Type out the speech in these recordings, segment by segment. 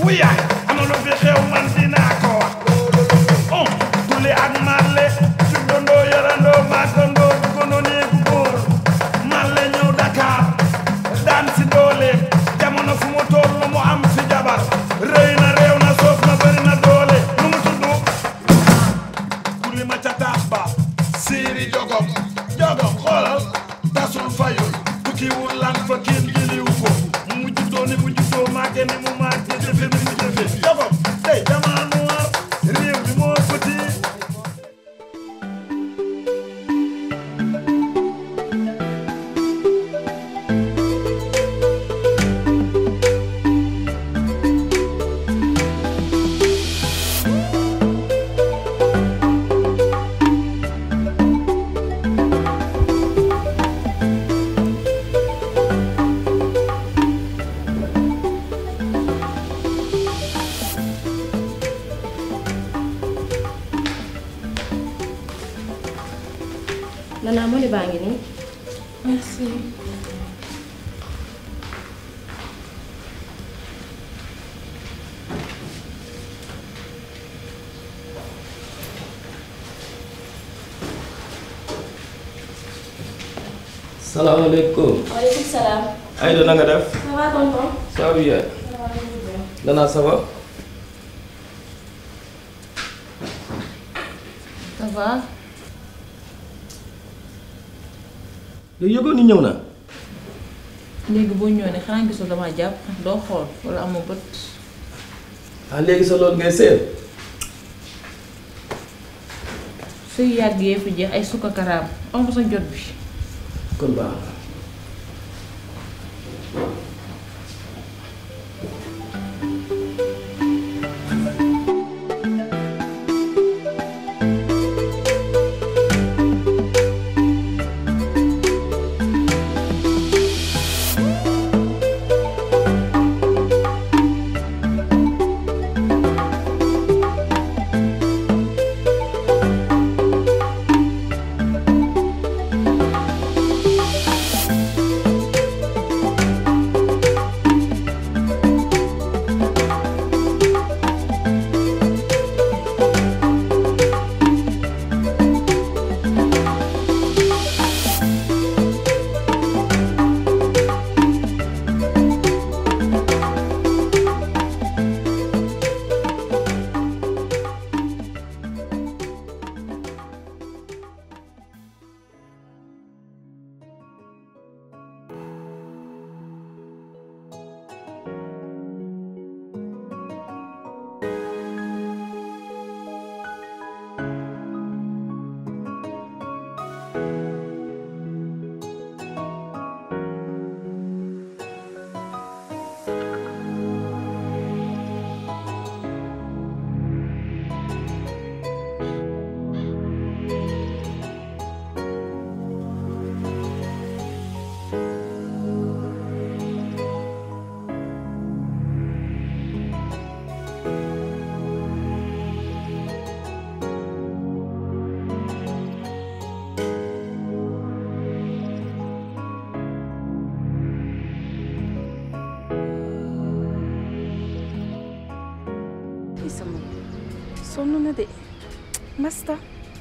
wu yaay am na lu fi xew man dinaa ko wax on tuli ak marle juddandoo yarandoo màggandoo duggandoo néegu góor marle ñëw Dakar daan si doole jamono fu mu toll mu am fi jabar rëy na réew na soof na bëri na doole nu mu tudd tuli ma ca taas ba siiri jogom jogom xoolal tasul fayul tukkiwul lan fa kenn jëliw ko mu juddoo ni mu juddoo màgge ni mu màgge jëfe ni mu jëfe jogom tey dama noir réew mi moo petit Nana Moli baa ngi nii. Merci. salaamaaleykum waaleykum salaam. Aïda na nga def ça va tonton. ça va bien Nana ça va Ça va yow yëgoon ni ñëw na léegi boo ñëwee ne xanaa gisoo dama jàpp doo xool wala amoo bët. ah léegi sa loolu ngay seet suy yàgg yee fi jeex ay sukka karaam am sa jot bi. kon baax na i sama sonn na de masta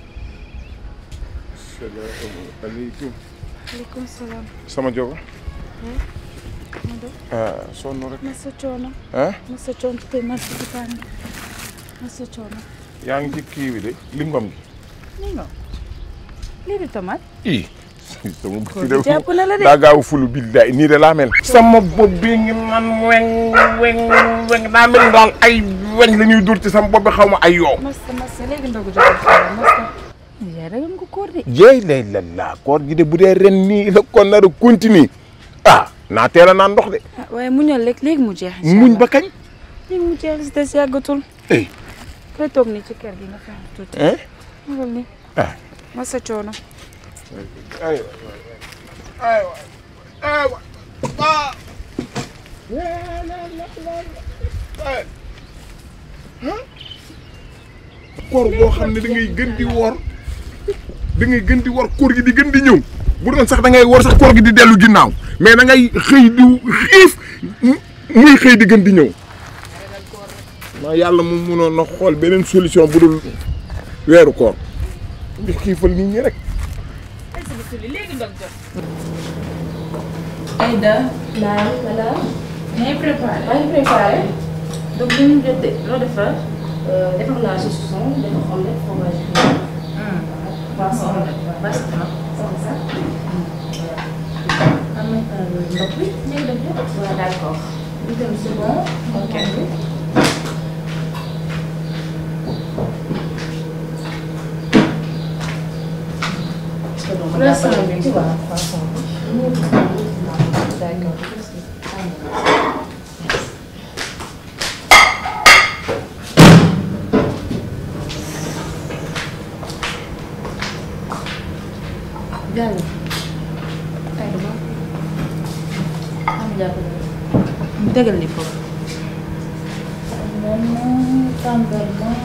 salaamaaleykum. aleykum salaam sama jogo ma do ah sonn rek masa coono ah masa coono te masa dupaan masa coono yaa ngi ci kii bi de lingom gi. ni nga lii di tomate ii sama Ko bët di jàpp na la de. daa gaaw fulu billaay nii de laa mel. sama bopp bi ngi man weng weng weng daa mel daal ay weñ la ñuy dur ci sama bopp bi xaw ma ay yoo. masa masa léegi ndogu joxe xaaral masa yaa ragal nga koor de jeey lay la laa koor gi de bu dee ren nii la kon nar a continuer ah naa teel a naan ndox de. ah waaye muñal rek léegi mu jeex incha muñ allah. ba kañ. léegi mu jeex li si des yàggatul eh koy toog nii ci kër gi nga fexe tuuti eh magal ni ah. masa coono aywa aywa aywa ah. koor boo xam ne da ngay gën di woor da ngay gën di woor koor gi di gën di ñëw bu doon sax da ngay woor sax koor gi di dellu ginnaaw mais da ngay xëy di xiif muy xëy di gën di ñëw ma yàlla mu munoon na xool beneen solution bu dul weeru koor di xiifal nit ñi rek Aïda naam madame. ngay préparé maa ngi préparé. donc li ñu jot de loo defar defar naa si son defar omelette fromage bi. poisson bas na c'est ça. am na ndox bi léegi dem jot waaw d'accord. ñu dem c'est bon ok poisson bi tu vois poisson bi. d'accord. Diallo ay dama am jàppale mu tegal li foofu vraiment tàngalement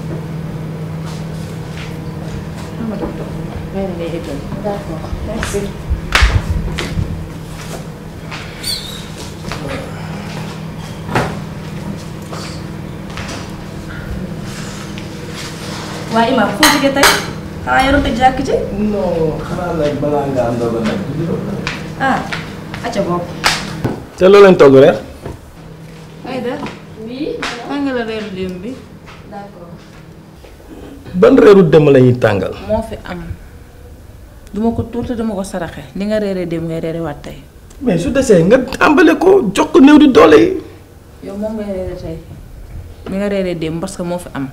ama def toog may na ngay éggal d'accord merci. waa Imaam foo jógee tey xanaa yoroon te jàkk ci. non xanaa nag balaa nga am doog a nag ah acca bopp. te loo leen togg reer Aïda oui. tàngal la reeru démb bi d'accord. ban reeru dem la ñuy tàngal moo fi am duma ko tuur te duma ko saraxe li nga reeree démb ngay reere waat tey mais su desee nga tàmbale ko jox ko néew di doole yi yow moom ngay reere tey li nga reeree démb parce que moo fi am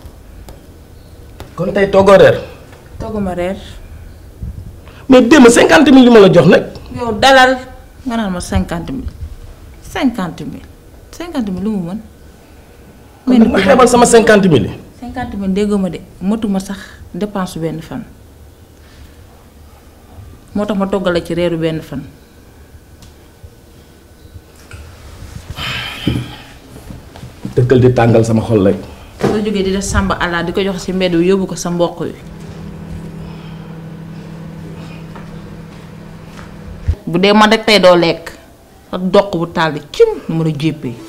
kon tey toggoo reer togguma reer mais démb cinquante mille li ma la jox nag yow dalal nga naan ma cinquante mille cinquante mille cinquante mille lu mu mën kon nag ma xeebal sama cinquante mille yi cinquante mille déggoo ma de matuma sax dépense benn fan moo tax ma toggal la ci reeru benn fan dëkkal di tàngal sama xol rek soo jógee di def sàmba àllaa di ko jox ci mbedd bi yóbbu ko sa mboq wi bu dee man rek tey doo lekk sa doq bu taal bi cim nu mën a jéppee